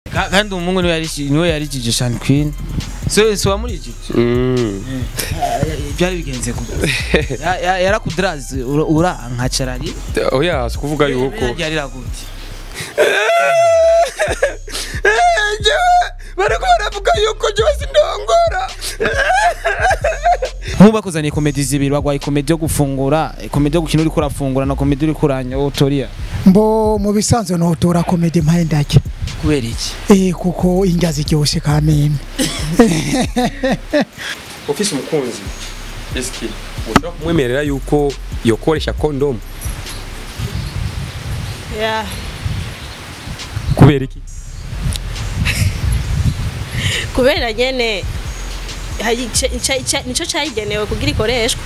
Ka- kandi umuhungu niwe yari niwe yarikije Sean Queen so so wamurikije Mm. byari bigenze ku Ya- ya- yarakudraze ura- uranka carari oya si kuvuga yuko yarira gute bariko baravuga yuko jewe sindongora nk'ubu bakuzaniye komedi zibiri bagwaye komedi yo gufungura komedi yo gukina uriko urafungura na komedi uriko uranyotoria mbo mu bisanzwe notora komedi mpaye ndake kubera iki eh kuko indya ziryoshe kameme ufise umukunzi eski ushobora kumwemerera yuko yokoresha kondomu Yeah. kubera iki kubera nyene hari ice- ica- ica- nico cayigenewe kugira ikoreshwa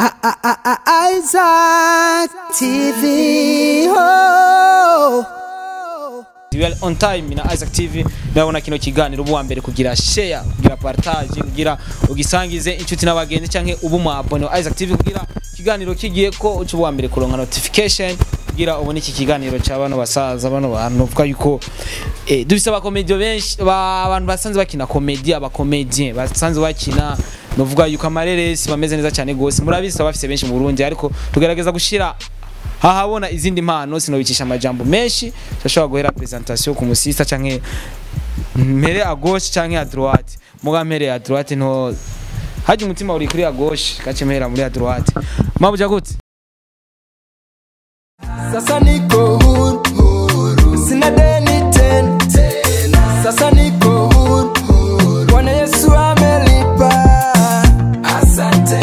Isaac TV oh. We are on time na Isaac TV ndabona kino kiganiro ubu wa mbere kugira share kugira partage kugira ugisangize inshuti n'abagenzi canke ubu mu abone wa Isaac TV kugira kiganiro kigiye ko ucu wa mbere kuronka notification kugira ubone iki kiganiro cy'abano basaza bano bantu uvuga yuko eh, dufise abakomediyo benshi ba- abantu basanzwe bakina komedi abakomedien basanzwe bakina novuga yuko amareresi bameze neza cyane gose murabizi bafise benshi mu Burundi ariko tugerageza gushira hahabona izindi mpano sinobicisha amajambo menshi turashobora guhera presentation ku musista canke mpere à gauche canke à droite muga mpere à droite nto haje umutima uri kuri à gauche gace mpera muri à droite mabuja gute Sasa niko huru, huru. Sina deni tena Sasa niko huru, huru. Bwana Yesu amelipa Asante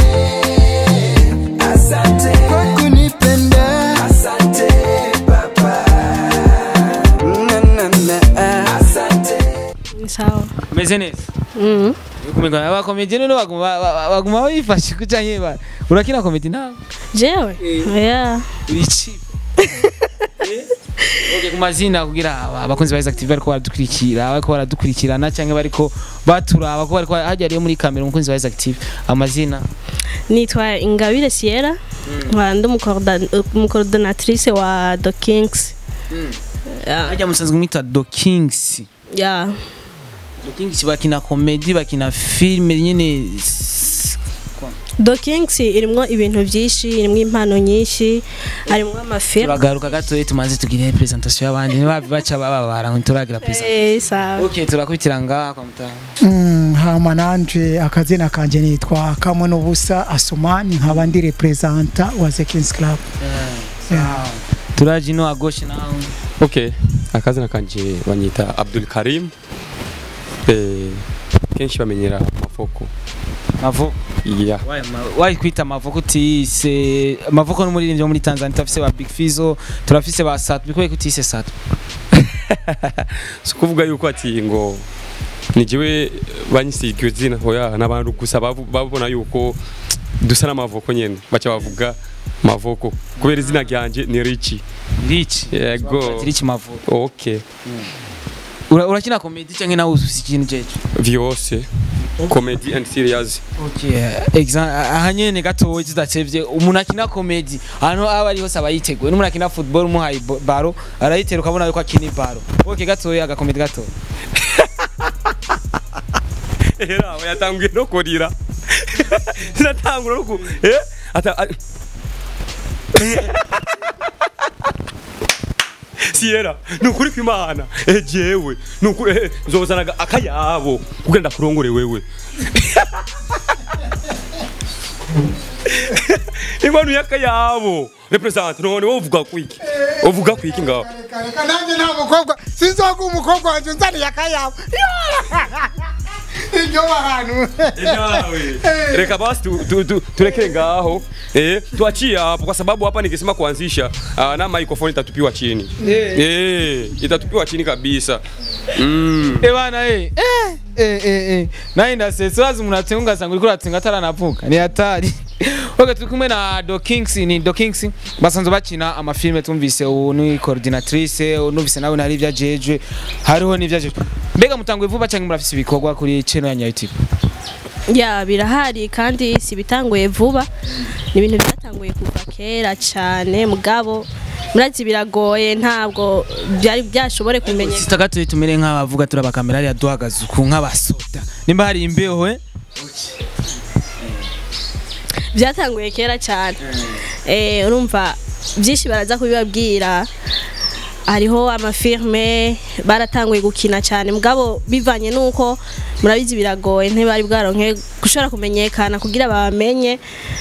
Asante Kwa kunipenda Asante Baba na, na, na. Asante Ni sawa umeze neza Mhm. kumenya abakomedien no baguma ba- baguma bifashe kucanye ba urakina komedi nawe jewe yeah. urici Okay, ku mazina kugira aba- abakunzi ba Isaac TV bariko baradukurikira bariko baradukurikirana canke bariko baturaba ko bariko hajya ariyo muri kamera umukunzi wa Isaac TV amazina nitwa ingabire sierra nkaba ndi umukorda- umucoordinatrice wa the kings Yeah. hajya musanzwe mwita Do Kings Yeah. Do Kings bakina komedi bakina filime nyene the kings irimwo ibintu vyinshi irimwo impano nyinshi harimwo amafilm turagaruka gatoya tumaze tugire presentation y'abandi niba baca bababara ngo turagira presentation Eh, sawa okay turakubitira ngaha kwa mutanga Mm, hama nanje akazina kanje nitwa kamwe n'ubusa asumani nkaba ndi representa wa The Kings Club Yeah. turaje ino agoshe nawe okay akazina kanje banyita abdul karim eh, kenshi bamenyera mafoko mavo yeah. wayi kwita mavoko utise mavoko n'umuririmbyi wo muri Tanzania turafise ba Big Fizzo turafise ba Sat bikoye kutise Sat si kuvuga yuko ati ngo ni jewe banyisiga iryo zina hoya n'abantu gusa bavu- babona yuko dusa n'amavoko nyene baca bavuga mavoko kubera izina ryanje ni richi Rich yego Rich mavoko okay Ura- urakina comedy canke nawe ufise ikintu jeje vyose comedy and serious okay exam aha nyene gatoya tudacevye umuntu akina comedy ahantu aba ari hose aba yiteguye n'umuntu akina football umuhaye bo- baro arayitera ukabona yuko akina baro okay gatoya agakomedi gatoya era we yatanguye no kurira sinatangura no ku eh ata a- Sierra nukuri kwimana eh jewe nukuri eh, nzozanaga akayabo kugira ndakurongore wewe Ingwanu yakayabo represent none wovuga kwiki uvuga kwiki ngaho reka nanjye nta mukobwa sinzoga umukobwa wanjye nzaniye akayabo iryo bantu reka basi tu, tu, tu, turekee ngaho eh, tuachie hapo kwa sababu hapa nikisema kuanzisha uh, na microphone itatupiwa chini Yeah. eh, itatupiwa chini kabisa mm. Eh bana eh eh eh eh eh naye ndasetse wazi umuntu atenga ugasanga uriko uratenga ataranavuka ni hatari okay turi kumwe na Do Kings ni Do Kings basanzwe bakina amafilme tumvise ubu ni coordinatrice numvise nawe nari ivyajejwe hariho n'ivyajejwe mbega mutanguye vuba cyangwa murafise ibikorwa kuri channel ya YouTube ya birahari kandi si bitanguye vuba ni ibintu byatanguye kuva kera cyane mugabo murazi biragoye ntabwo byari byashobore kumenyekana sita gato tumere nk'abavuga turi abakamera hariya duhagaze uku nk'abasoda nimba hari imbeho eh? byatanguye kera cyane Eh, urumva byinshi baraza kubibabwira hariho amafirme baratanguye gukina cyane mugabo bivanye n'uko murabizi biragoye ntibari bwaronke gushobora kumenyekana kugira babamenye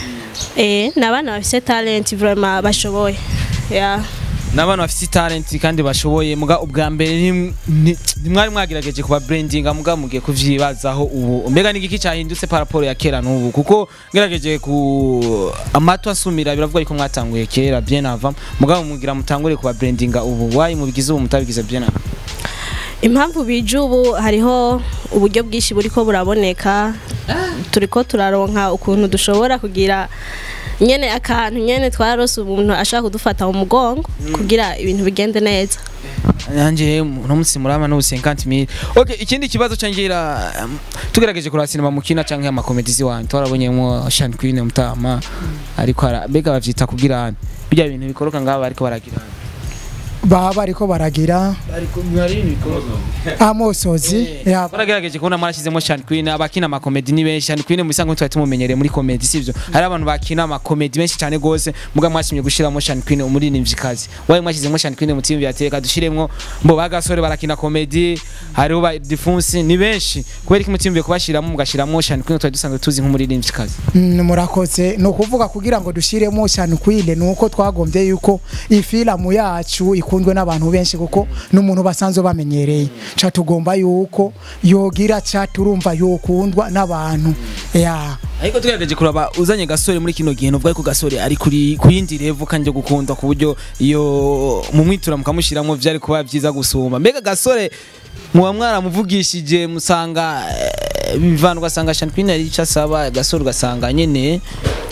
eh, ni abana bafite talent vraiment bashoboye yeah. n'abantu bafite talent kandi bashoboye muga ubwa mbere ntim- nti- ntimwari mwagerageje kuba brandinga muga mugiye kuvyibazaho ubu mbega n'igiki cyahindutse par rapport ya kera n'ubu kuko ngerageje ku amato asumira biravuga yuko mwatanguye kera bien avant muga mugira mutangure kuba brandinga ubu wayi mubigize ubu mutabigize bien avant impamvu bije ubu hariho uburyo bwinshi buriko buraboneka turiko turaronka ukuntu dushobora kugira nyene akantu nyene twarose umuntu ashaka kudufata mu mugongo kugira ibintu bigende neza nanjye uno munsi murama no 50000 okay ikindi kibazo cangira um, tugerageje kuraba sinema mukina canke amakomedizi wanyu twarabonyemo Shan Queen mutama ariko ara- mbega bavyita kugira bijya bintu bikoroka ngaba ariko baragira baba bariko baragira ariko mwari ibintu bikoroka amosozi ya baragerageje kubona mwarashyizemo Shan Queen abakina amakomedi ni benshi Shan Queen musanzwe twari tumumenyereye muri komedi sivyo hari abantu bakina amakomedi benshi cyane gose muga mwashimye gushiramo Shan Queen umuririmvyikazi waye mwashyizemo Shan Queen mu team yateka dushiremwo mbo bagasore barakina komedi hariho ba Diffunsi ni benshi kubera iki mutimbiye kubashiramo mugashiramo Shan Queen twari dusanzwe tuzi nk'umuririmvyikazi Mm, murakoze ni ukuvuga kugira ngo dushiremo cyane kwile ni uko twagombye yuko ifilamu yacu ikundwe n'abantu benshi kuko n'umuntu basanzwe bamenyereye ca tugomba yuko yogira ca turumva yokundwa n'abantu ya ariko tugerageje kuraba uzanye gasore muri kino gihe nuvuga ko gasore ari kuri kuyindi level kandi gukunda ku buryo iyo mu mwitura mukamushiramo vyari kuba byiza gusumba mbega gasore muba mwaramuvugishije musanga eh, bivana ugasanga Sean Queen ari ico asaba gasore ugasanga nyene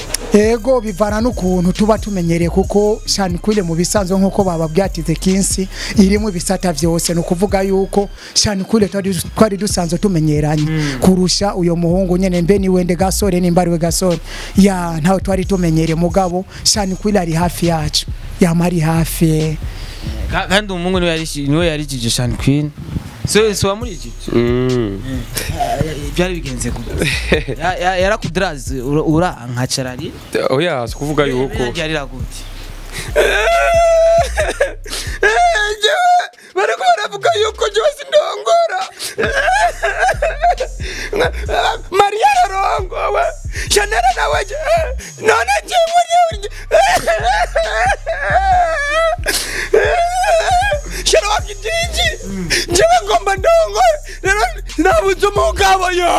ego bivana n'ukuntu tuba tumenyereye kuko shani kwile mu bisanzwe nk'uko bababwiye ati the kinsi irimo ibisata vyose ni ukuvuga yuko shani kwile twari twari dusanzwe tumenyeranye kurusha uyo muhungu nyene mbe ni wende gasore nimba ari we gasore ya ntawe twari tumenyereye mugabo shani kwile ari hafi yacu yama ari hafi Ka- kandi umuhungu niwe yari niwe yarijije Sean Queen so so wamurijije Mm. byari bigenze gute Ya- ya- yarakudraze ura- urankacarari oya si kuvuga yuko yarira gute jewe bariko baravuga yuko jewe sindongora mariya ararongowe shanera nawe je none jewe shana wabyitiki jewe ngomba ndongore rero nabuze umugabo yo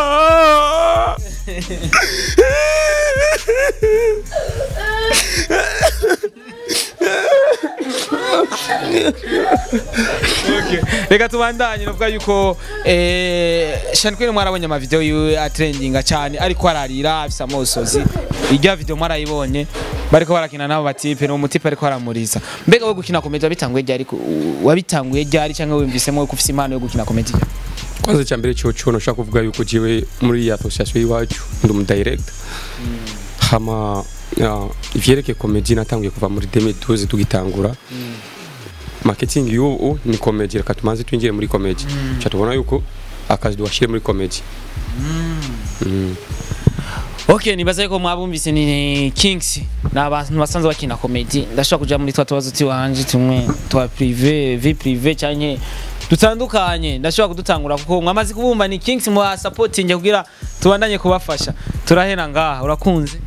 reka tubandanye nuvuga yuko eh, Sean Queen mwarabonye amavideo yiwe atrendinga cyane ariko ararira afise amosozi irya video mwarayibonye bariko barakina nabo batipe no mutipe ariko aramuriza mbega we gukina komedi wabitanguye ryari ku- wabitanguye ryari cyangwa wumvisemo ko ufise impano yo gukina komedi kwanza cya mbere cyo cyo nashaka kuvuga yuko jiwe muri iyi association y'iwacu ndi umu director hama uh, ivyerekeye comedy natanguye kuva muri 2012 tugitangura marketing y'ubu ni comedy reka tumanze twinjire muri comedy cha tubona yuko akazi duwashire muri comedy Mm. Okay nibaza yuko mwabumvise ni Kings ni abantu basanzwe bakina komedi ndashobora kuja muri twa tubazo tiwanje tumwe twa privé vie privé cyane dutandukanye ndashobora kudutangura kuko mwamaze kubumva ni Kings mu supporting kugira tubandanye kubafasha turahera ngaha urakunze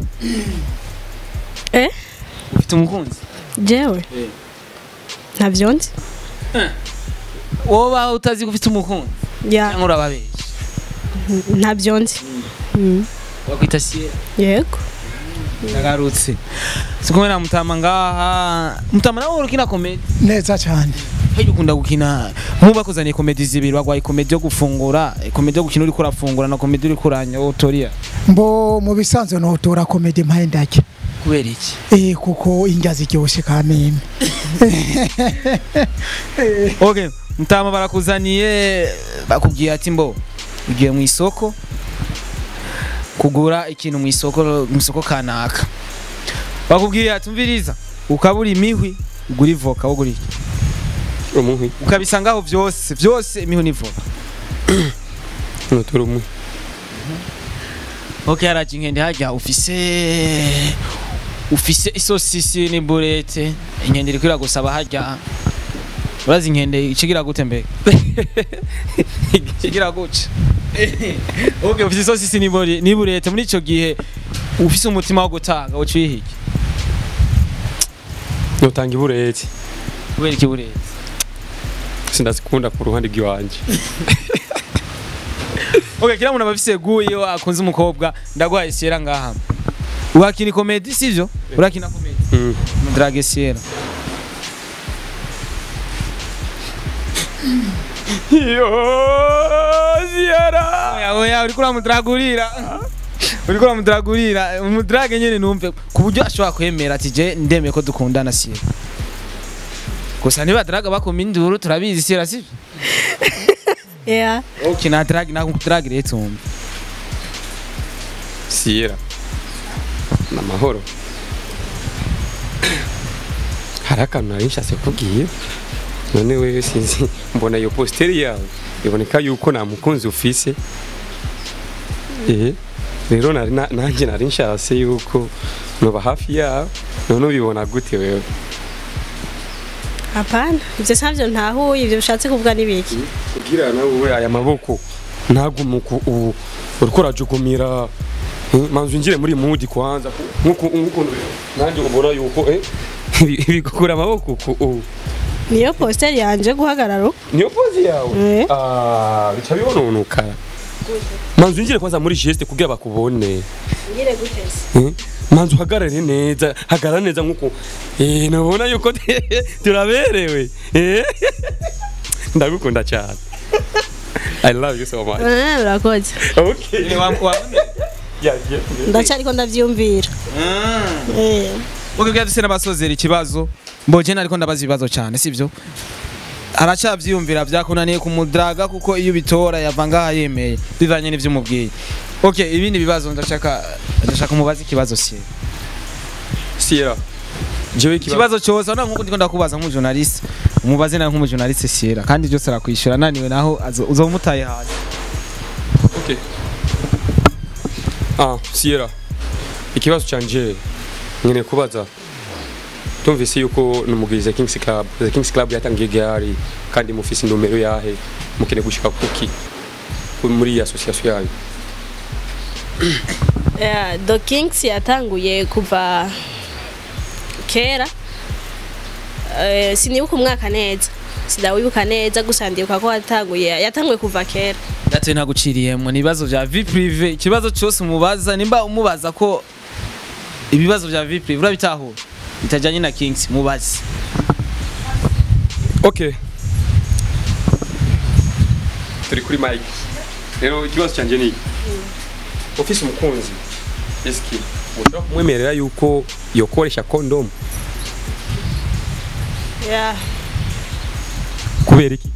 eh ufite umukunzi jewe ntabyo nzi woba utazi ko ufite umukunzi ya cyangwa urababeshya ntabyo nzi Mm. wakwita Sierra yego ndagarutse sikumwe na mutama ngaha mutama nawe urukina komedi neza cyane Hejo ukunda gukina nkuba kuzaniye komedi zibiri bagwaye komedi yo gufungura komedi yo gukina uriko urafungura na komedi uriko uranya utoria mbo mu bisanzwe notora komedi mpaye ndajya kubera iki eh kuko indya ziryoshe kameme okay mutama barakuzaniye bakubwiye ati mbo ugiye mu isoko kugura ikintu mu isoko mu isoko kanaka bakubwiye ati umviriza ukabura imihwi ugura ivoka wo gura iki umuhwi ukabisangaho byose byose imihu n'ivoka nutura umuhwi ok haraje inkende hajya ufise ufise isosisi n'iburete inkende iriko iragusaba hajya urazi inkende ikigira gute mbega ikigira gute ok ufise isosisi n'ibure- n'iburete muri ico gihe ufise umutima wo gutanga uca uyihige nutanga ibureti kubera ikiburete sindazikunda ku ruhande rw'iwanje ok kila muntu aba afise gu iyo akunze umukobwa ndaguhaye siera ngaha urakina komedi sivyo urakina komedi Mm. mudrage siera yo siera oya oya uriko uramudragurira uriko uramudragurira umudrage nyene numve ku buryo ashobora kwemera ati je ndemeye ko dukundana siera gusa ntibadraga bakoma induru turabizi siera sivyo yeah. ukina drag nako drag rero tumve siyera ni amahoro hari akantu nari nshatse kubwiye none wewe sinzi mbona iyo positeri yawe iboneka yuko nta mukunzi ufise eh rero nari na- nanjye nari nshatse yuko nuba hafi yawe none ubibona gute wewe hapana ivyo savyo ntahuye ivyo bishatse kuvuga n'ibiki kugira nawe aya maboko ntagumuku ubu uriko urajugumira eh, manzu ngire muri mudi kwanza nkuko nkuko nanjye ubona yuko eh bigukura amaboko ku ubu niyo posteri yanje guhagarara uko. niyo pozi yawe Eh. ah bica bibononuka manzu ngire kwanza muri geste kugira bakubone ngire gutese eh, manzu uhagarare neza hagarara neza nkuko eh nabona yuko turaberewe eh ndagukunda cyane I love you so much. Eh, urakoze Okay. Yeah, yeah. ndacariko ndavyumvira Eh. Muge duse n'abasozera ikibazo mboje nariko ndabaza ibibazo cyane sivyo aracavyiyumvira vyakunaniye kumudraga kuko iyo bitora yava ngaha yemeye bivanye n'ivyo umubwiye okay ibindi bibazo ndashaka ndashaka umubaza ikibazo sie Sierra. Jewe ikibazo. ikibazo cyose nta nkuko ndiko ndakubaza nk'umujournaliste umubaze nawe nk'umujournaliste siera kandi byose arakwishura naniwe naho azo- uzomutaye hasi Okay. Ah, Sierra. Ikibazo canje ngene kubaza. Tumvise yuko numugiriza Kings Club. The Kings Club yatangiye gari kandi mufise numero yahe mukene gushika kuki Ku- muri iyi association yayo. Yeah, The Kings yatanguye kuva kera Eh, sinibuka umwaka neza sidawibuka neza gusa ndibuka ko yatanguye yatanguye kuva kera Date ntaguciriyemo ni ibibazo vya vie prive ikibazo cyose umubaza nimba umubaza ko ibibazo vya vie prive urabitahura bitajanye na Kings mubaze Okay. Turi kuri mic. Rero ikibazo canje ni ufise umukunzi. Eski ushobora kumwemerera yuko yokoresha condom yeah. kubera iki?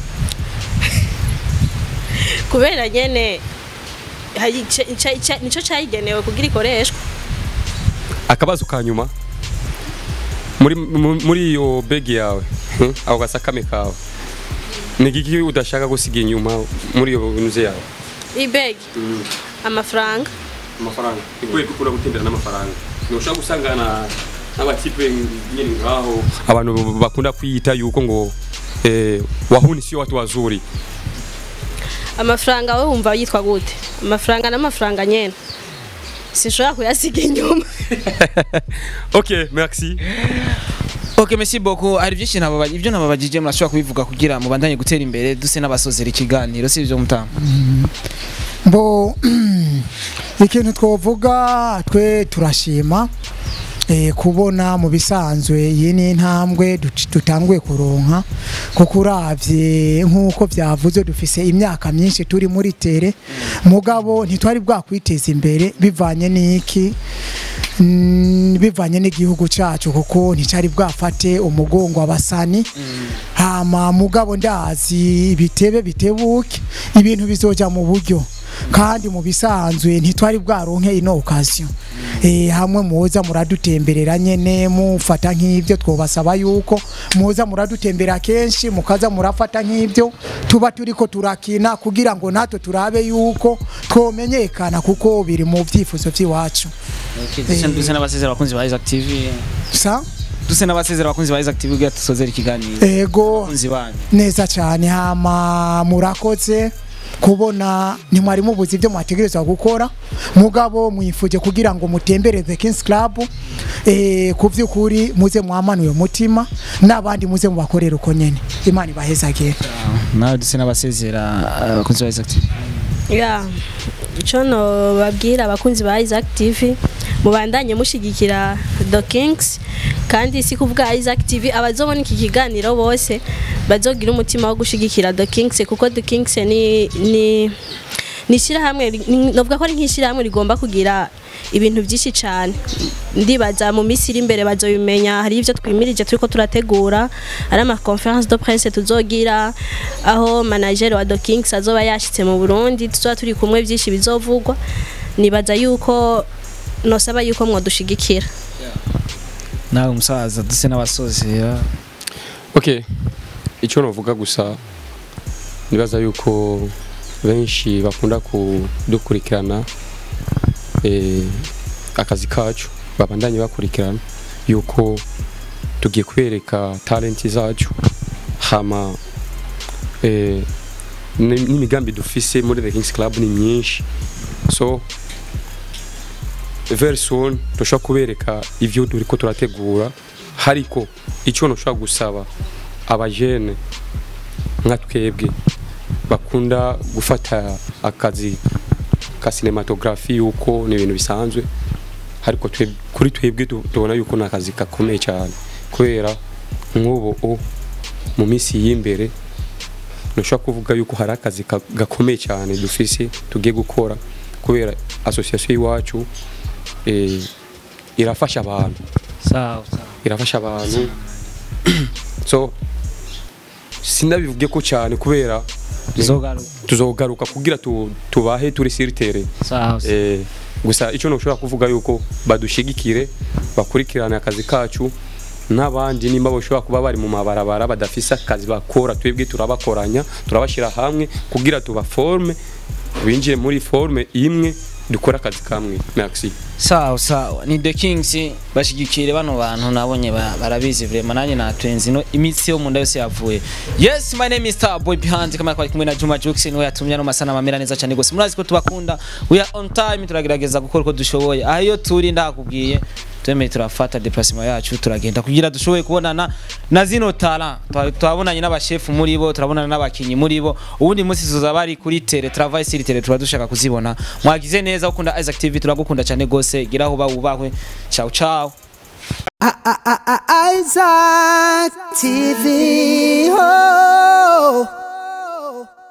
kubera nyene hari ica- ica- ica- nico cayigenewe kugira ikoreshwa akabazo ka nyuma muri mu- muri iyo begi yawe hmm, ako gasakame kawe ni igiki udashaka gusiga inyuma muri iyo nzu yawe ibegi amafaranga amafaranga ikuye gukura gutembera n'amafaranga ntushobora gusangana n'abatipe nyine ngaho abantu bakunda kwiyita yuko ngo eh, wahuni sio watu wazuri amafaranga we wumva yitwa gute amafaranga n'amafaranga nyene sinshobora kuyasiga inyuma ok merci Okay merci beaucoup hari byinshi nababa ibyo nababajije murashobora kubivuga kugira mubandanye gutera imbere duse n'abasozera ikiganiro si byo mutama mbo ikintu twovuga twe turashima eh, kubona mu bisanzwe iyi ni intambwe duc- dutanguye kuronka kuko uravye nk'uko byavuze dufise imyaka myinshi turi muri tere mugabo ntitwari bwakwiteza imbere bivanye n'iki Mm, bivanye n'igihugu cyacu kuko nticari bwafate umugongo abasani hama mugabo ndazi bitebe bitebuke ibintu bizoja mu buryo kandi mu bisanzwe ntitwari bwaronke ino occasion eh hamwe muza muradutemberera nyene mufata nk'ivyo twobasaba yuko muza muradutembera kenshi mukaza murafata nk'ivyo tuba turiko turakina kugira ngo natwe turabe yuko twomenyekana kuko biri mu vyifuzo vy'iwacu duse duse n'abasezera abakunzi ba Isaac TV sa duse n'abasezera abakunzi ba Isaac TV kugira dusozere ikiganiro ego abakunzi banyu neza cyane hama murakoze kubona ntimwari mubuze ibyo mwategerezwa gukora mugabo mwifuje kugira ngo mutembereze Kings Club eh ku by'ukuri muze mwamanuye umutima n'abandi muze mubakorera uko nyene imana ibahezagire nawe duse n'abasezera abakunzi ba Isaac TV ya icyo babwira abakunzi ba Isaac TV mubandanye mushigikira The Kings kandi si kuvuga Isaac TV abazobona iki kiganiro bose bazogira umutima wo gushigikira The Kings kuko The Kings ni ni ni ishyirahamwe ni- novuga ko ari nk'ishyirahamwe rigomba kugira ibintu byinshi cyane ndibaza mu minsi iri imbere bazobimenya hari ibyo twimirije turiko turategura ari ama conference de presse tuzogira aho manager wa The Kings azoba yashitse mu Burundi tuzoba turi kumwe byinshi bizovugwa nibaza yuko nosaba yuko mwodushigikira nawe umusaza duse n'abasozera okay icyo navuga gusa nibaza yuko benshi bakunda kudukurikirana eh, akazi kacu babandanye bakurikirana yuko tugiye kwereka talenti zacu hama eh, ni- n'imigambi dufise muri the kings club ni myinshi so very soon dushobora kubereka ivyo turiko turategura hariko icyo ntushobora gusaba abajene nka twebwe bakunda gufata akazi ka cinematography yuko ni ibintu bisanzwe ariko twe- kuri twebwe tu- tubona yuko ni akazi gakomeye cyane kubera nk'ubu u- mu minsi y'imbere ntushobora kuvuga yuko hari akazi ka- gakomeye cyane dufise tugiye gukora kubera association y'iwacu eh, irafasha abantu sawa sawa irafasha abantu so sinabivuge ko cyane kubera tuzogaruka tuzogaruka kugira tu, tubahe turi siritere sawa sawa. eh, gusa icyo ntushobora kuvuga yuko badushigikire bakurikirane akazi kacu n'abandi nimba bashobora kuba bari mu mabarabara badafise akazi bakora twebwe turabakoranya turabashyira hamwe kugira tubaforme binjire muri forme imwe dukore akazi kamwe merci sawa sawa ni the kings bashigikire bano bantu nabonye ba- barabizi vrema nanjye natwenze ino imitsi yo mu nda yose yavuye yes my name is Star Boy behind kamera kwa kumwe na Juma Jux niwe yatumye no masana mamera neza cyane gose murazi ko tubakunda we are on time turagerageza gukora uko dushoboye aho iyo turi ndakubwiye twemeye turafata déplacement yacu turagenda kugira dushoboye kubonana na zino talent Twa- twabonanye n'abashefu muri bo turabonana n'abakinyi muri bo ubundi munsi tuzoza bari kuri tele travail sur tele tuba dushaka kuzibona mwagize neza ukunda Isaac TV turagukunda cyane gose gira aho bawubahwe ciao ciao Isaac TV.